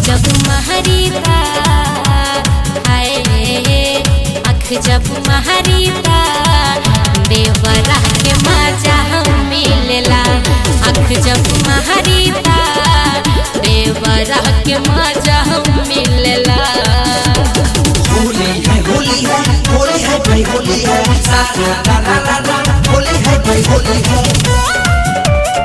जब महरीता हाय अख जब महरीता देवरा के मजा हम मिलेला अख जब महरीता देवरा के मजा हम मिलेला होली है होली है होली है भाई होली है सा ला ला ला ला ला होली है भाई होली है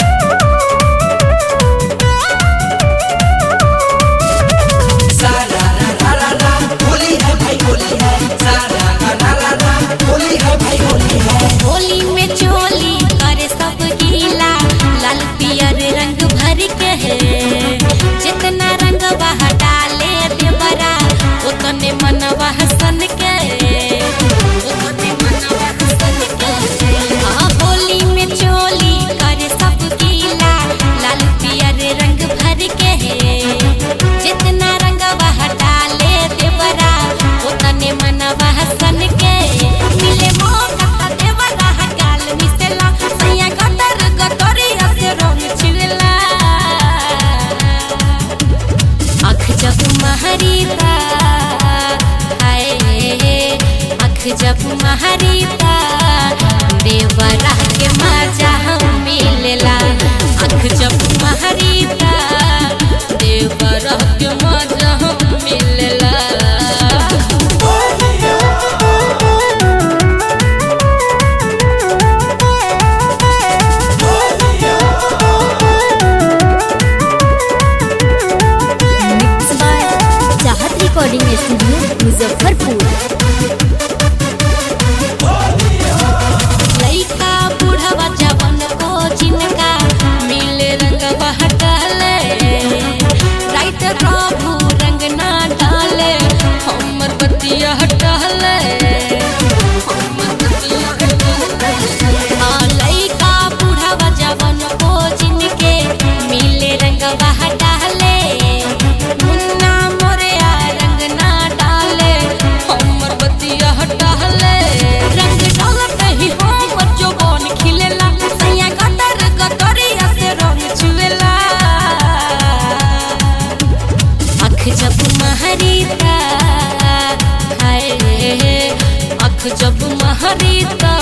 सा ला ला ला ला ला होली है भाई होली है सा ला ला ला ला ला होली है भाई होली है होली में चोली करे सब गीला लाल पियर रंग भर के है जितना रंग बह डाले देवरा उतने मनवा हसन के उतने मनवा हसन के हाँ, होली में चोली करे सब गीला लाल पियर रंग भर के है जितना रंग बह डाले देवरा उतने मनवा हसन के मिले मौका त देवरा गाल मिसेला सैया गटर गटरी से रंग छिड़ला अख जब महरीता हाय अख जब महरीता देवरा के मजा हम मिलेला अख जब महरीता देवरा के मजा हम मिलेला mix by Chahat recording studio Muzaffarpur लइका बूढ़वा जवन को जिनका मिले रंग बहटले राइट प्रभु रंग ना डाले हमर बतिया हटले हमर बतिया हटले हाँ, लइका बूढ़वा जवन को जिनके मिले रंग बहटले मुन्ना मोरया रंग ना डाले हमर बतिया हटले रंग डालत ही हमर जोबन खिलेला सैया गटर गटरिया से रंग छुएला अख जब महरीता हाय अख जब महरीता